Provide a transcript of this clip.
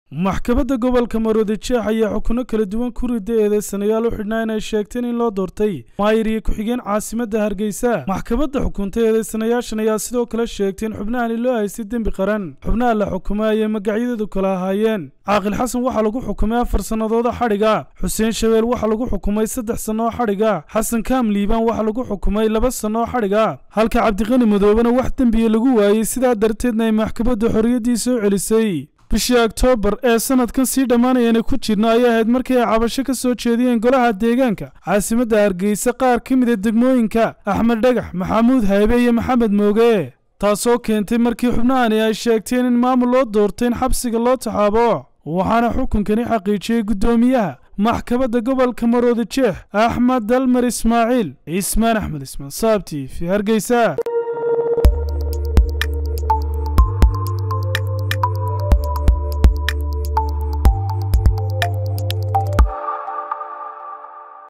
maxkamadda gobolka maroodi jeex ayaa xukuno kala duwan ku rida eedeysanayaal u xidhnaa inay sheegteen in loo doortay maayir iyo ku-xigeen caasimadda hargeysa maxkamadda xukuntay eedeysanayaashan ayaa sidoo kale sheegtay in xubnahani loo haystay dembi qaran xubnaha la xukumay ayay magacyadoodu kala ahaayeen caaqil xasan waxaa lagu xukumay afar sannadooda xadhiga xuseen shabeel waxaa lagu xukumay saddex sannoo xadhiga xasan kaam liibaan waxaa lagu xukumay laba sannoo xadhiga halka cabdiqani madoobena wax dembiya lagu waayey sidaa darteedna ay maxkamaddu xorriyaddii soo celisay bishii oktoobar ee sanadkan sii dhammaanayana ku jirna ayay ahayd markii ay cabasho ka soo jeediyeen golaha deegaanka caasimadda hargeysa qaar ka mid a degmooyinka axmed dhagax maxamuud haybe iyo maxamed mooge taasoo keentay markii xubnahani ay sheegteen in maamul loo doortay in xabsiga loo taxaabo waxaana xukunkani xaqiijiyey guddoomiyaha maxkamadda gobolka maroodi jeex axmed dalmar ismaaciil cismaan axmed ismaan saabti fi hargeysa